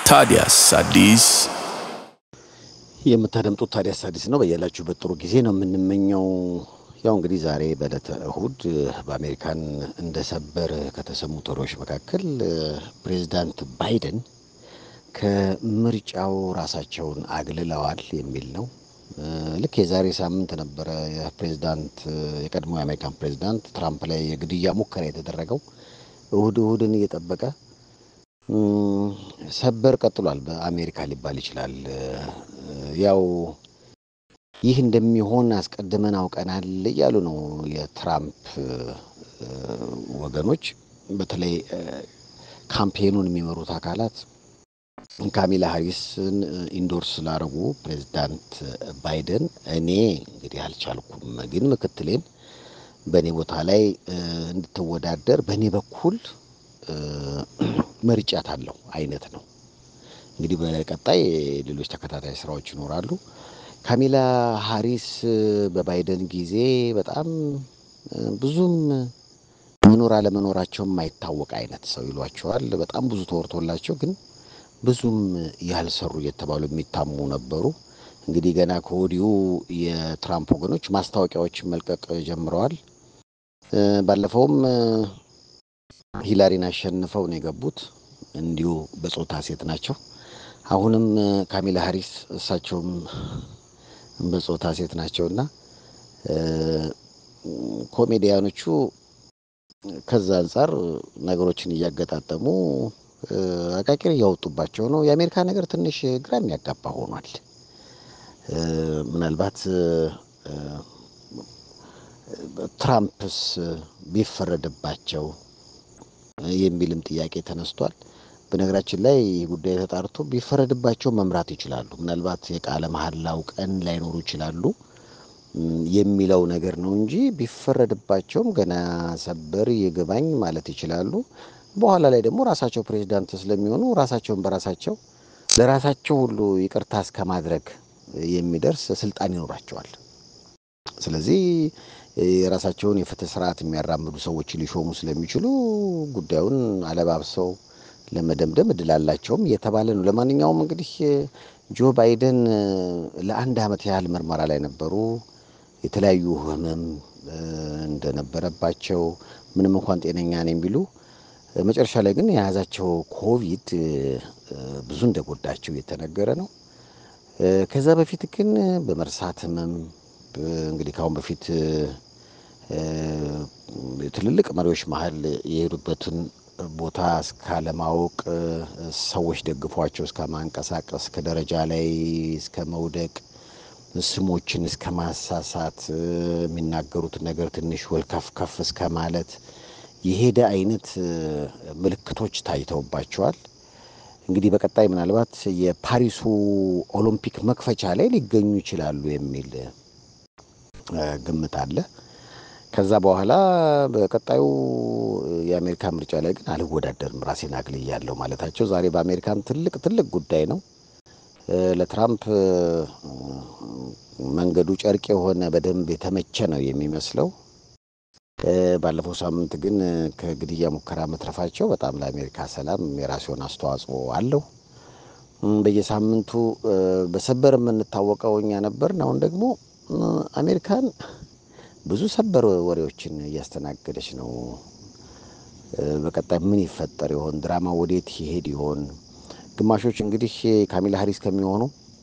ታዲያስ አዲስ የምታደምጡት ታዲያስ አዲስ ነው። በያላችሁበት ጥሩ ጊዜ ነው የምንመኘው። ያው እንግዲህ ዛሬ በዕለተ እሁድ በአሜሪካን እንደ ሰበር ከተሰሙት ወሬዎች መካከል ፕሬዚዳንት ባይደን ከምርጫው ራሳቸውን አግልለዋል የሚል ነው። ልክ የዛሬ ሳምንት ነበረ የፕሬዚዳንት የቀድሞ የአሜሪካን ፕሬዚዳንት ትራምፕ ላይ የግድያ ሙከራ የተደረገው እሁድ እሁድን እየጠበቀ ሰበር ቀጥሏል። በአሜሪካ ሊባል ይችላል። ያው ይህ እንደሚሆን አስቀድመን አውቀናል እያሉ ነው የትራምፕ ወገኖች። በተለይ ካምፔኑን የሚመሩት አካላት ካሚላ ሀሪስን ኢንዶርስ ስላደረጉ ፕሬዚዳንት ባይደን እኔ እንግዲህ አልቻልኩም፣ ግን ምክትሌን በእኔ ቦታ ላይ እንድትወዳደር በእኔ በኩል መርጫት አለው አይነት ነው። እንግዲህ በቀጣይ ሌሎች ተከታታይ ስራዎች ይኖራሉ። ካሚላ ሀሪስ በባይደን ጊዜ በጣም ብዙም መኖር አለመኖራቸው የማይታወቅ አይነት ሰው ይሏቸዋል። በጣም ብዙ ተወርቶላቸው ግን ብዙም ያልሰሩ እየተባሉ የሚታሙ ነበሩ። እንግዲህ ገና ከወዲሁ የትራምፕ ወገኖች ማስታወቂያዎችን መልቀቅ ጀምረዋል። ባለፈውም ሂላሪን አሸንፈው ነው የገቡት። እንዲሁ በጾታ ሴት ናቸው። አሁንም ካሚላ ሀሪስ እሳቸውም በጾታ ሴት ናቸውና ኮሜዲያኖቹ ከዛ አንጻር ነገሮችን እያገጣጠሙ አቃቂር እያወጡባቸው ነው። የአሜሪካ ነገር ትንሽ ግራ የሚያጋባ ሆኗል። ምናልባት ትራምፕስ ቢፈረድባቸው የሚልም ጥያቄ ተነስቷል። በነገራችን ላይ ይህ ጉዳይ ተጣርቶ ቢፈረድባቸው መምራት ይችላሉ። ምናልባት የቃለ መሐላው ቀን ላይኖሩ ይችላሉ የሚለው ነገር ነው እንጂ ቢፈረድባቸውም ገና ሰበር ይግባኝ ማለት ይችላሉ። በኋላ ላይ ደግሞ ራሳቸው ፕሬዚዳንት ስለሚሆኑ ራሳቸውን በራሳቸው ለራሳቸው ሁሉ ይቅርታ እስከ ማድረግ የሚደርስ ስልጣን ይኖራቸዋል። ስለዚህ የራሳቸውን የፍትህ ስርዓት የሚያራምዱ ሰዎች ሊሾሙ ስለሚችሉ ጉዳዩን አለባብሰው ለመደምደም እድል አላቸውም እየተባለ ነው። ለማንኛውም እንግዲህ ጆ ባይደን ለአንድ ዓመት ያህል ምርመራ ላይ ነበሩ። የተለያዩ ህመም እንደነበረባቸው ምንም እንኳን ጤነኛ ነኝ ቢሉ መጨረሻ ላይ ግን የያዛቸው ኮቪድ ብዙ እንደጎዳቸው እየተነገረ ነው። ከዛ በፊት ግን በመርሳት ህመም እንግዲህ ከአሁን በፊት ትልልቅ መሪዎች መሀል የሄዱበትን ቦታ እስካለማወቅ ሰዎች ደግፏቸው እስከ ማንቀሳቀስ ከደረጃ ላይ እስከ መውደቅ ስሞችን እስከ ማሳሳት የሚናገሩትን ነገር ትንሽ ወልከፍከፍ እስከ ማለት የሄደ አይነት ምልክቶች ታይተውባቸዋል። እንግዲህ በቀጣይ ምናልባት የፓሪሱ ኦሎምፒክ መክፈቻ ላይ ሊገኙ ይችላሉ የሚል ግምት አለ። ከዛ በኋላ በቀጣዩ የአሜሪካ ምርጫ ላይ ግን አልወዳደርም ራሴን አግልያለሁ ማለታቸው ዛሬ በአሜሪካን ትልቅ ትልቅ ጉዳይ ነው። ለትራምፕ መንገዱ ጨርቅ የሆነ በደንብ የተመቸ ነው የሚመስለው። ባለፈው ሳምንት ግን ከግድያ ሙከራ መትረፋቸው በጣም ለአሜሪካ ሰላም የራሱን አስተዋጽኦ አለው። በየሳምንቱ በሰበር የምንታወቀው እኛ ነበርን። አሁን ደግሞ አሜሪካን ብዙ ሰበር ወሬዎችን እያስተናገደች ነው። በቀጣይ ምን ይፈጠር ይሆን? ድራማ ወዴት ይሄድ ይሆን? ግማሾች እንግዲህ ካሚላ ሀሪስ ከሚሆኑ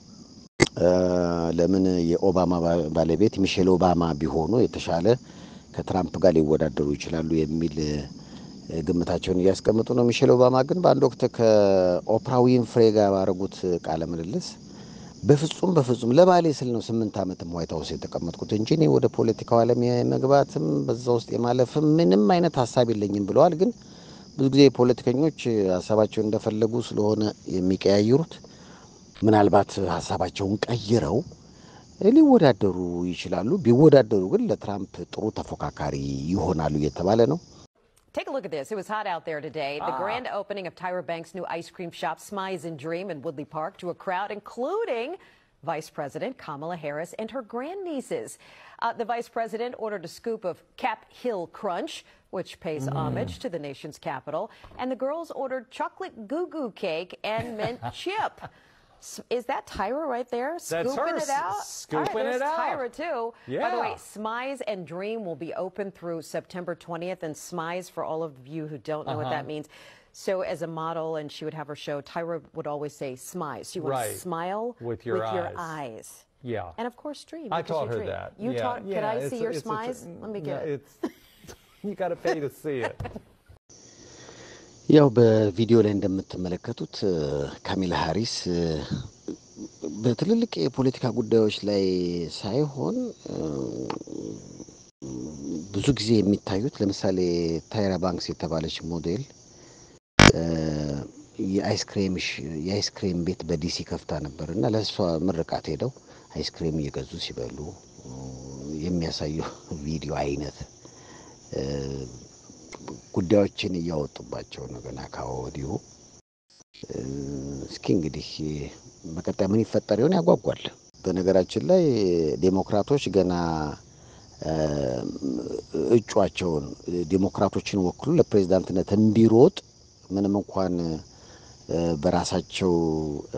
ለምን የኦባማ ባለቤት ሚሼል ኦባማ ቢሆኑ የተሻለ ከትራምፕ ጋር ሊወዳደሩ ይችላሉ የሚል ግምታቸውን እያስቀምጡ ነው። ሚሼል ኦባማ ግን በአንድ ወቅት ከኦፕራ ዊንፍሬ ጋር ባደረጉት ቃለ ምልልስ በፍጹም በፍጹም ለባሌ ስል ነው ስምንት ዓመትም ዋይት ሀውስ የተቀመጥኩት እንጂ እኔ ወደ ፖለቲካው ዓለም የመግባትም በዛ ውስጥ የማለፍም ምንም አይነት ሀሳብ የለኝም ብለዋል። ግን ብዙ ጊዜ ፖለቲከኞች ሀሳባቸውን እንደፈለጉ ስለሆነ የሚቀያይሩት ምናልባት ሀሳባቸውን ቀይረው ሊወዳደሩ ይችላሉ። ቢወዳደሩ ግን ለትራምፕ ጥሩ ተፎካካሪ ይሆናሉ እየተባለ ነው። Take a look at this. It was hot out there today. The grand opening of Tyra Banks' new ice cream shop, Smize and Dream, in Woodley Park, to a crowd, including Vice President Kamala Harris and her grandnieces. Uh, the vice president ordered a scoop of Cap Hill Crunch, which pays homage to the nation's capital, and the girls ordered chocolate goo goo cake and mint chip. S- Is that Tyra right there? That's scooping her, it out? s- scooping All right, it there's out. Tyra, too. By the way, Yeah. Smize and Dream will be open through September 20th. And Smize, for all of you who don't know what Uh-huh. that means, so as a model and she would have her show, Tyra would always say Smize. She would Right. smile With your eyes. eyes. Yeah. And of course, Dream. I because taught you her dream. that. You yeah. taught. Could yeah, I see it's a- your it's a tr- Smize? Let me no, get it. It's, you got to pay to see it. ያው በቪዲዮ ላይ እንደምትመለከቱት እ፣ ካሚላ ሃሪስ እ፣ በትልልቅ የፖለቲካ ጉዳዮች ላይ ሳይሆን እ፣ ብዙ ጊዜ የሚታዩት ለምሳሌ ታይራ ባንክስ የተባለች ሞዴል እ፣ የአይስክሬም ሽ- የአይስክሬም ቤት በዲሲ ከፍታ ነበር እና ለእሷ ምርቃት ሄደው አይስክሬም እየገዙ ሲበሉ እ፣ የሚያሳየው ቪዲዮ አይነት እ፣ ጉዳዮችን እያወጡባቸው ነው ገና ከወዲሁ። እ፣ እስኪ እንግዲህ በቀጣይ ምን ይፈጠር ይሆን ያጓጓል። በነገራችን ላይ ዴሞክራቶች ገና እ፣ እጩአቸውን ዴሞክራቶችን ወክሎ ለፕሬዚዳንትነት እንዲሮጥ ምንም እንኳን እ፣ በራሳቸው እ፣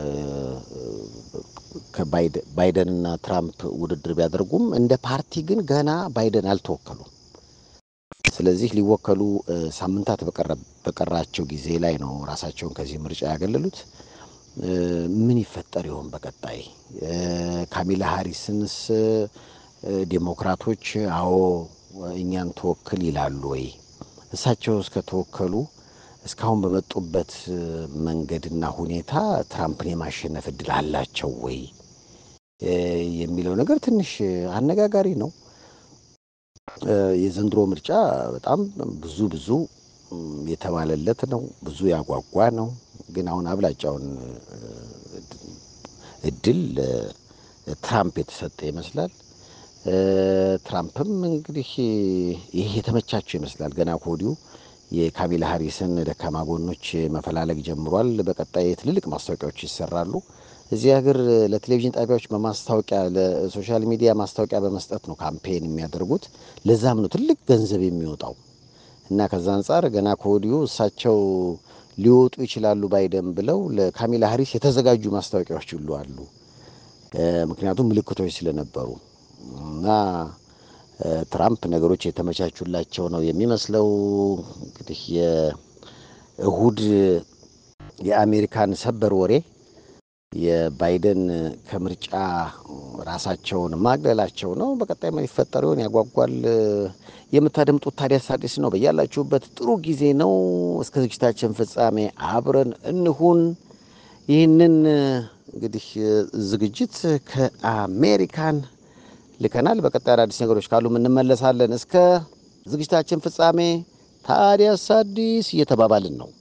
ከባይደንና ትራምፕ ውድድር ቢያደርጉም እንደ ፓርቲ ግን ገና ባይደን አልተወከሉም። ስለዚህ ሊወከሉ እ፣ ሳምንታት በቀረ- በቀራቸው ጊዜ ላይ ነው ራሳቸውን ከዚህ ምርጫ ያገለሉት። እ፣ ምን ይፈጠር ይሆን በቀጣይ? እ፣ ካሚላ ሃሪስንስ እ፣ ዴሞክራቶች አዎ እኛን ተወክል ይላሉ ወይ? እሳቸው እስከተወከሉ እስካሁን በመጡበት እ፣ መንገድና ሁኔታ ትራምፕን የማሸነፍ እድል አላቸው ወይ እ፣ የሚለው ነገር ትንሽ አነጋጋሪ ነው። እ፣ የዘንድሮ ምርጫ በጣም ብዙ ብዙ እም፣ የተባለለት ነው። ብዙ ያጓጓ ነው። ግን አሁን አብላጫውን እ፣ እድል ለትራምፕ የተሰጠ ይመስላል። እ፣ ትራምፕም እንግዲህ ይህ የተመቻቸው ይመስላል። ገና ከወዲሁ የካሚላ ሃሪስን ደካማ ጎኖች መፈላለግ ጀምሯል። በቀጣይ ትልልቅ ማስታወቂያዎች ይሰራሉ። እዚህ ሀገር ለቴሌቪዥን ጣቢያዎች በማስታወቂያ ለሶሻል ሚዲያ ማስታወቂያ በመስጠት ነው ካምፔን የሚያደርጉት። ለዛም ነው ትልቅ ገንዘብ የሚወጣው እና ከዛ አንጻር ገና ከወዲሁ እሳቸው ሊወጡ ይችላሉ ባይደን ብለው ለካሚላ ሃሪስ የተዘጋጁ ማስታወቂያዎች ሁሉ አሉ። እ፣ ምክንያቱም ምልክቶች ስለነበሩ እና እ፣ ትራምፕ ነገሮች የተመቻቹላቸው ነው የሚመስለው። እንግዲህ የእሁድ የአሜሪካን ሰበር ወሬ የባይደን ከምርጫ ራሳቸውን ማግለላቸው ነው። በቀጣይ ምን ይፈጠር ይሆን ያጓጓል። የምታደምጡት ታዲያስ አዲስ ነው። በያላችሁበት ጥሩ ጊዜ ነው። እስከ ዝግጅታችን ፍጻሜ አብረን እንሁን። ይህንን እንግዲህ ዝግጅት ከአሜሪካን ልከናል። በቀጣይ አዳዲስ ነገሮች ካሉ እንመለሳለን። እስከ ዝግጅታችን ፍጻሜ ታዲያስ አዲስ እየተባባልን ነው።